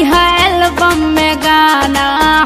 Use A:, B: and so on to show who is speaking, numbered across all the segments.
A: गई है एल्बम में गाना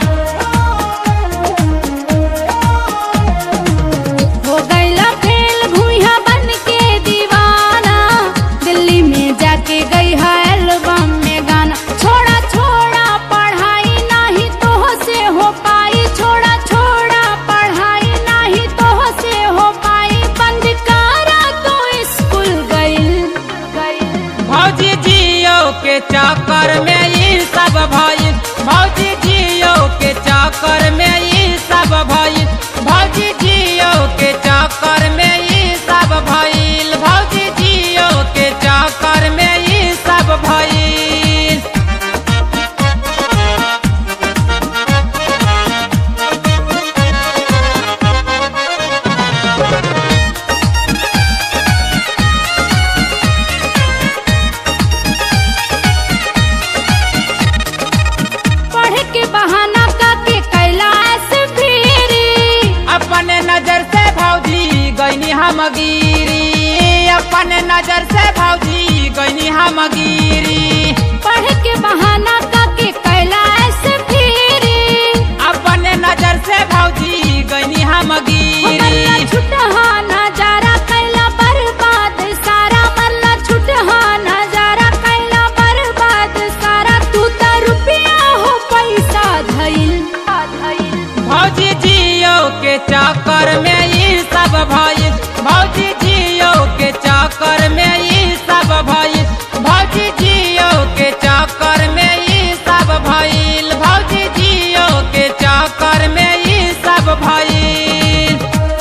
A: हो गईला फेल भूया बन के दीवाना दिल्ली में जाके गई है एल्बम में गाना छोड़ा छोड़ा पढ़ाई नहीं तो से हो पाई छोड़ा छोड़ा पढ़ाई नहीं तो से हो पाई बंद करा तो स्कूल गईल गईल
B: भौजी जियो के चक्कर में ई सब भइल भौजी जियो के चक्कर में ई सब भइल भौजी जियो के चक्कर में ई सब भइल भौजी जियो के चक्कर में ई सब भइल
A: पढ़ के बहाना काके कैलाश फिरी
B: अपने नजर से भौजी गईनी हम गिरी अपने नजर से भौजी गईनी हम गिरी
A: पढ़ के बहाना काके कैलाश फिरी
B: अपने नजर से भौजी गईनी हम
A: मरला
B: गिरी
A: छुटहा नजारा कैला बर्बाद सारा मरला छुटहा नजारा कैला बर्बाद सारा तू त रुपया हो पैसा धइल धइल
B: भौजी जियो के चक्कर में ई सब भइल भौजी जियो के चक्कर में ई सब भइल भौजी जियो के चक्कर में ई सब भइल भौजी जियो के चक्कर में ई सब भइल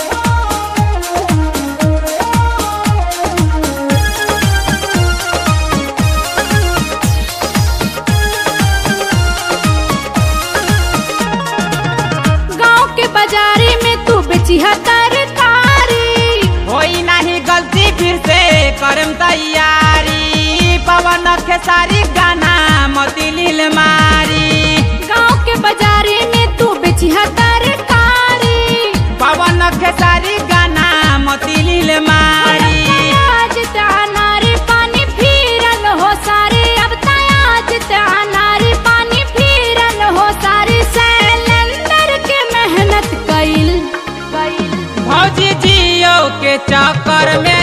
A: गांव के बाजारे में तू बेचिहा तरकारी
B: होई नहीं गलती फिर से करम तैयारी पवन खेसारी गाना मतिलिल मारी
A: गांव के बाजारे में तू बेचिहा तरकारी
B: पवन खेसारी गाना मतिलिल मारी
A: आज नारे पानी फिरल हो सारे अब आज नारे पानी फिरल हो सारे सैलेंडर के मेहनत कइल कइल
B: भौजी जियो के चक्कर में